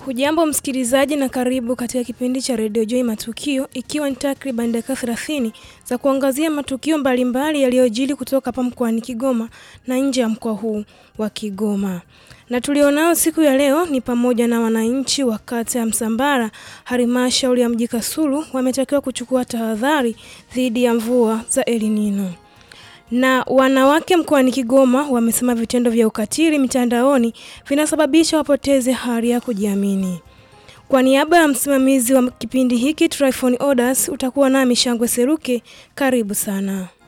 Hujambo msikilizaji na karibu katika kipindi cha redio Joy Matukio, ikiwa ni takriban dakika 30 za kuangazia matukio mbalimbali yaliyojili kutoka hapa mkoani Kigoma na nje ya mkoa huu wa Kigoma. Na tulionao siku ya leo ni pamoja na wananchi wa kata ya Msambara, halmashauri ya mji Kasulu wametakiwa kuchukua tahadhari dhidi ya mvua za El Nino na wanawake mkoani Kigoma wamesema vitendo vya ukatili mitandaoni vinasababisha wapoteze hali ya kujiamini. Kwa niaba ya msimamizi wa kipindi hiki Tryphon Orders, utakuwa nami Shangwe Seruke. Karibu sana.